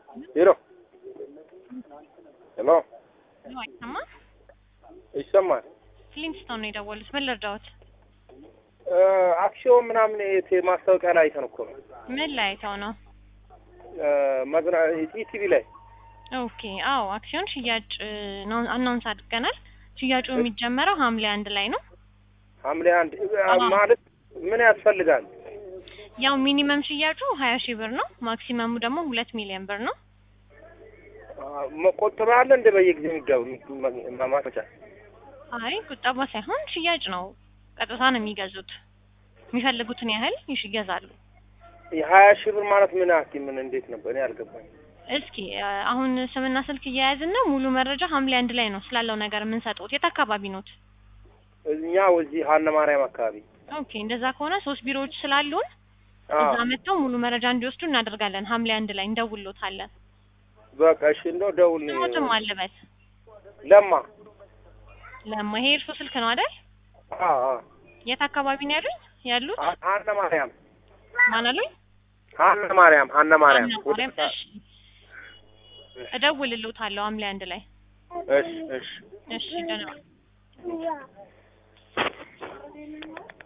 ሄሎ ሄሎ አይሰማ ይሰማል። ፍሊንስቶን ነው የደወሉት። ምን ልርዳዎት? አክሲዮን ምናምን የት ማስታወቂያ ላይ አይተን እኮ ነው ምን ላይ አይተው ነው? መዝና ኢቲቪ ላይ ኦኬ አዎ፣ አክሲዮን ሽያጭ ነው አናውንስ አድርገናል። ሽያጩ የሚጀመረው ሐምሌ አንድ ላይ ነው። ሐምሌ አንድ ማለት ምን ያስፈልጋል? ያው ሚኒመም ሽያጩ ሀያ ሺህ ብር ነው። ማክሲመሙ ደግሞ ሁለት ሚሊዮን ብር ነው። መቆጠብ አለ እንደ በየጊዜው የሚገቡ ማመቻ አይ ቁጠባ ሳይሆን ሽያጭ ነው። ቀጥታ ነው የሚገዙት። የሚፈልጉትን ያህል ይሽ ይገዛሉ። የሀያ ሺህ ብር ማለት ምን ያክል ምን እንዴት ነበር? እኔ አልገባኝ። እስኪ አሁን ስምና ስልክ እያያዝን ነው። ሙሉ መረጃ ሐምሌ አንድ ላይ ነው ስላለው ነገር የምንሰጡት። የት አካባቢ ኖት? እኛ እዚህ ሀነ ማርያም አካባቢ። ኦኬ እንደዛ ከሆነ ሶስት ቢሮዎች ስላሉን እዛ መጥተው ሙሉ መረጃ እንዲወስዱ እናደርጋለን። ሐምሌ አንድ ላይ እንደውሎታለን። በቃ እሺ፣ እንደው ደውል። ስሞትም አለበት ለማ ለማ። ይሄ እርሶ ስልክ ነው አይደል? አዎ አዎ። የት አካባቢ ነው ያሉኝ ያሉት? ሀነ ማርያም ማን አሉኝ? ሀነ ማርያም ሀነ ማርያም። ሀና ማርያም። እሺ እደውልልዎታለሁ ሐምሌ አንድ ላይ። እሺ እሺ እሺ ደህና